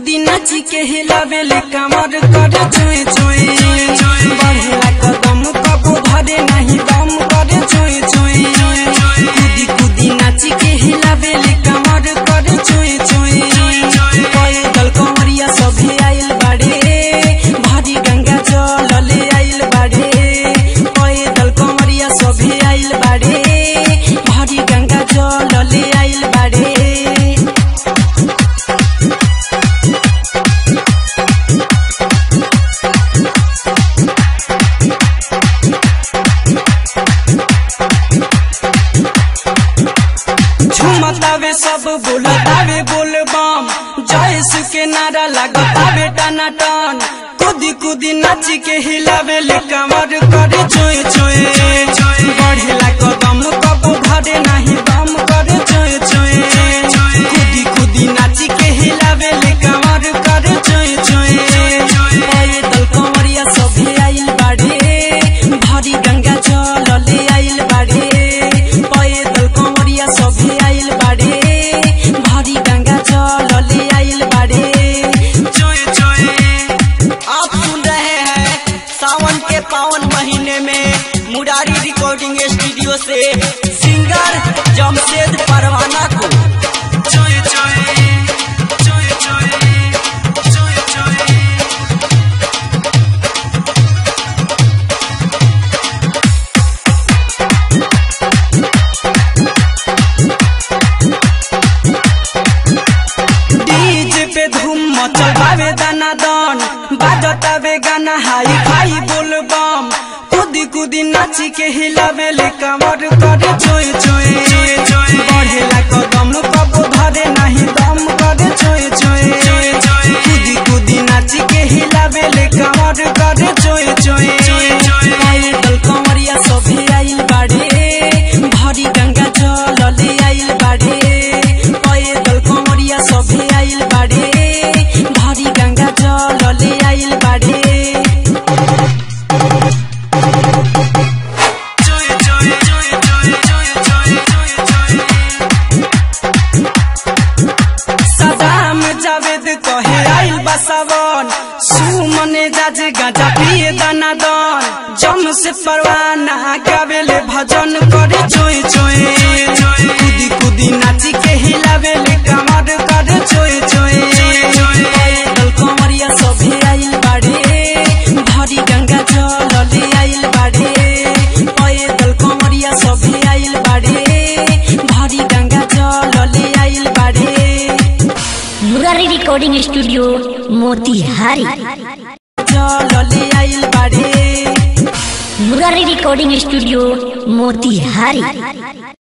कूदी नाची के हिलावेले कमर करे चोए चोए बढ़ेला कदम कबो भरे नहीं दम करे चोए चोए कूदी कूदी नाची के हिलावेले कमर करे चोए चोए पैदल कंवरिया सभे आइल बाड़े भारी गंगा जल ले आइल बाड़े पैदल कंवरिया सभे आइल बाड़े भारी गंगा जल ले आइल बाड़े झुमतावे सब बोलतावे बोल बम जय सु के नारा लगतावे टना टन कूदी कूदी नाची के हिलावे ले कमर करे चोए चोए बढ़ेला कदम कबो घरे नहीं दम करे चोए चोए कूदी कूदी नाची के हिलावे ले कमर करे चोए चोए पैदल कंवरिया सभे आइल बाड़े भारी गंगा जल ले आइल बाड़े पैदल कंवरिया सभे आइल बाड़े भारी गंगा जल ले आइल बाड़े चोए चोए आप सुन रहे हैं सावन के पावन महीने में मुरारी रिकॉर्डिंग स्टूडियो से सिंगर जमशेद परवाना को चोए चोए चोए चोए चोए चोए डीजे पे धूम मचल बावे दाना दान बाजतावे गाना हाई फाई बोल बम कूदी कूदी नाची के हिलावे ले कमर करे चोए चोए बढ़ेला कदम कबो धरे नहीं दम करे चोए चोए कूदी कूदी नाची के हिलावे ले कमर करे चोए चोए पैदल कंवरिया सभे आइल बाड़े भारी गंगा जल ले आइल बाड़े पैदल कंवरिया सभे आइल बाड़े भारी गंगा जल ले आइल बाड़े सदाम जावेद कहे आइल बसावन सुमने जाज गाजा पिए दाना दन जम से परवाना गावेले भजन करे चोए चोए कूदी कूदी नाची के हिलावेले कमर करे चोए चोए पैदल कंवरिया सभे आइल बाड़े भारी गंगा जल ले आइल बाड़े पैदल कंवरिया सभे आइल बाड़े भारी गंगा जल ले आइल बाड़े मुरारी रिकॉर्डिंग स्टूडियो मोतिहारी जल ले आइल बाड़े मुरारी रिकॉर्डिंग स्टूडियो मोतिहारी